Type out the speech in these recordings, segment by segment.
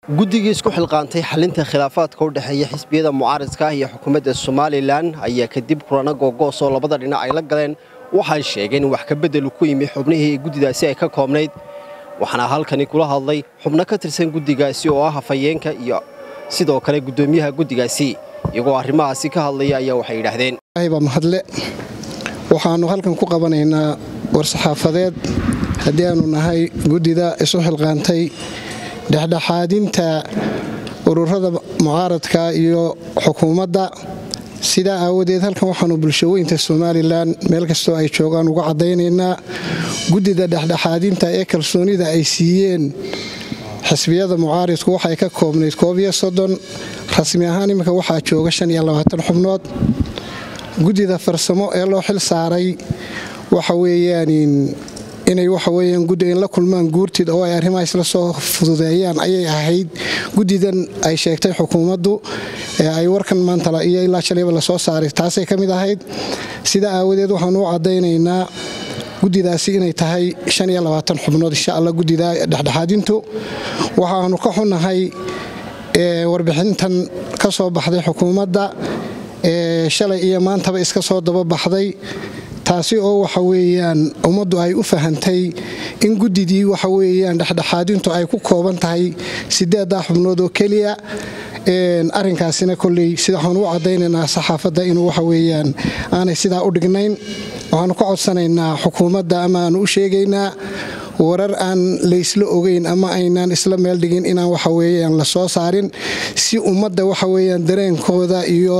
guddigii isku xilqaantay xalinta khilaafaadka u dhexeeya xisbiyada mucaaridka ah iyo xukuumadda somalilan ayaa kadib kulana googoos oo labada dhinac ay la galeen waxay sheegeen in wax ka beddelu ku yimi xubnihii guddidaasi ay ka koobnayd waxaana halkani kula hadlay xubno ka tirsan guddigaasi oo ah hafayeenka iyo sidoo kale guddoomiyaha guddigaasi iyagoo arrimahaasi ka hadlaya ayaa waxay yidhaahdeen baa mahadle waxaannu halkan ku qabanaynaa war-saxaafadeed haddii aanu nahay guddida isu xilqaantay dhexdhexaadinta ururada mucaaradka iyo xukuumadda sidaa aawadeed halkan waxaanu bulshaweynta somalilan meel kastoo ay joogaan uga caddaynaynaa guddida dhexdhexaadinta ee kalsoonida ay siiyeen xisbiyada mucaaridku waxay ka koobnayd koobiyo soddon rasmi ahaan iminka waxaa jooga shan iyo labaatan xubnood guddida farsamo ee loo xil saaray waxa weeyaan inay waxaweyaan guddiga in la kulmaan guurtid oo ay arrimaha isla soo fududeeyaan ayay ahayd guddidan ay sheegtay xukuumaddu ee ay warkan maanta iyo ilaa shalayba lasoo saaray taasay ka mid ahayd sida aawadeed waxaanu u caddaynaynaa guddidaasi inay tahay xubnood insha alla guddida dhexdhexaadintu waxaanu ka xunnahay warbixintan ka soo baxday xukuumadda ee shalay iyo maantaba iska soo dababaxday taasi oo waxa weeyaan ummaddu ay u fahantay in guddidii waxa weeyaan dhexdhexaadintu ay ku kooban tahay sideeddaa xubnood oo keliya arrinkaasina kolley sida waxaanu u caddaynaynaa saxaafadda inuu waxa weeyaan aanay sidaa u dhignayn waxaanu ka codsanaynaa xukuumadda ama aanu u sheegaynaa warar aan laysla ogeyn ama aynaan isla meel dhigin inaan waxa weeyaan la soo saarin si ummadda waxa weeyaan dareenkooda iyo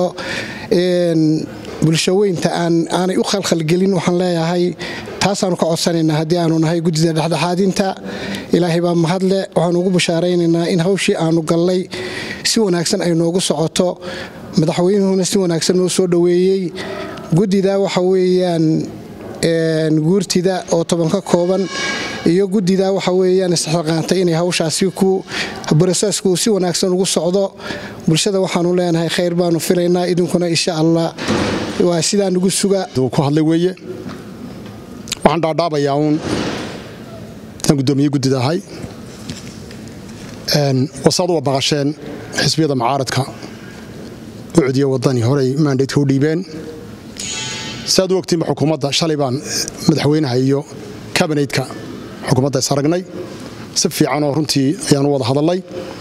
bulshaweynta aanay u khalkhalgelin waxaan leeyahay taasaanu ka codsanaynaa haddii aanu nahay guddida dhexdhexaadinta ilaahay baa mahadle waxaanu ugu bashaaraynaynaa in hawshii aanu gallay si wanaagsan ay noogu socoto madaxweynuhuna si wanaagsan noo soo dhoweeyey guddida waxa weeyaan guurtida oo toban ka kooban iyo guddida waxa weeyaan isxilqaantay inay hawshaasi ku brosesku si wanaagsan ugu socdo bulshada waxaanu leenahay khayr baanu filaynaa idinkuna insha allah waa sidaa nugu suga ku hadlay weeye waxaan dhaadhaabayaa uun aan guddoomiye guddida ahay wasaad uwa baqasheen xisbiyada mucaaradka u codiya wadani horey maandaydka u dhiibeen siaad u ogtiinba xukuumadda shalay baan madaxweynaha iyo kabineydka xukuumadda is aragnay si fiicanoo runtii ayaanu wada hadalnay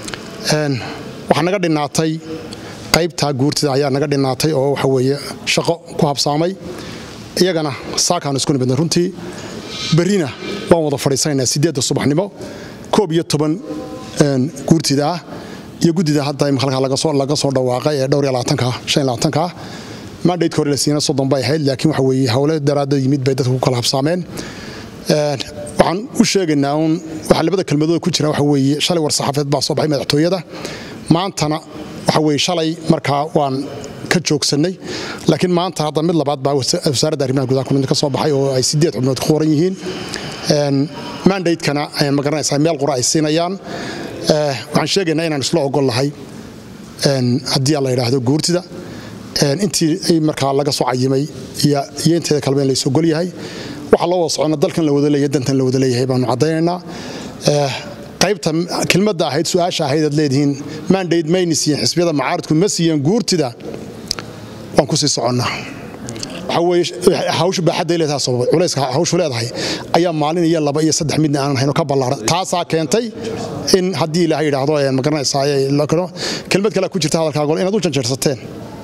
waxaa naga dhinaatay qaybtaa guurtida ayaa naga dhinaatay oo waxa weeye shaqo ku habsaamay iyagana saakaanu isku nimidnay runtii berrina waan wada fadhiisanaynaa siddeedda subaxnimo koob iyo toban guurtida ah iyo guddida hadda imika halkaa laga soo dhawaaqay ee dhowr iyo labaatanka shan iyo labaatanka ah maandhaydka hore la siina soddon bay ahayd laakiin waxa weeye howle daraadda yimid bay dadka ku kala habsaameen waxaan u sheegaynaa uun waxa labada kelmadooda ku jira waxa weeye shalay war saxaafeed baa soo baxay madaxtooyada maantana waxa weeye shalay markaa waan ka joogsannay laakiin maanta hadda mid labaad baa wasaaradda arrimaha gudaha kulanti ka soo baxay oo ay siddeed xubnood ku qoran yihiin maandhaydkana ma garanaysaa meel qura ay siinayaan waxaan sheegaynaa inaan isla ogol lahay haddii la yidhaahdo guurtida intii markaa laga soo cayimay iyo inteeda kaleba in lays ogol yahay waxaa loo wada socona dalkan la wada leeyahay dantan la wada leeyahay baanu caddaynaynaa qaybta kelmadda ahayd su-aasha ahayd aad leedihiin maandayd mayni siiyeen xisbiyada mucaaradku ma siiyeen guurtida waan ku sii soconnaa hawshu baaxadday leedahay sababay culayska hawshu leedahay ayaa maalin iyo laba iyo saddex midna aanan hayno ka ballaaran taasaa keentay in haddii ilaahay yidhaahdo ma garanaysaa kelmad kale ku jirta hadalkaago inaad u janjeersateen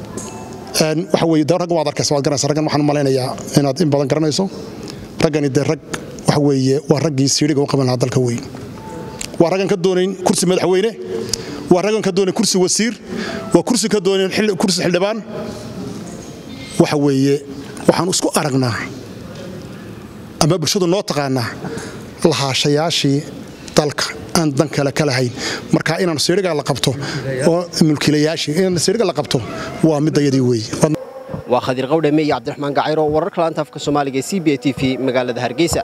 waxa weye de raggan waad arkaysa waad garanaysa raggan waxaan u malaynayaa inaad in badan garanayso raggani dee rag waxa weeye waa raggii siidhiga u qaban lahaa dalka weyn waa raggan ka doonayn kursi madaxweyne waa raggan ka doonayn kursi wasiir waa kursi ka doonayn kursi xildhibaan waxa weeye waxaan isku aragnaa ama bulshadu noo taqaanaa lahaashayaashii dalka aan dan kale ka lahayn marka inaan siidhiga la qabto oo mulkiilayaashii inaan siidhiga la qabto waa midayadii weeye waa khadiir qawdhame iyo cabdiraxmaan gacayro wararka laanta afka soomaaliga e c b a t v magaalada hargeysa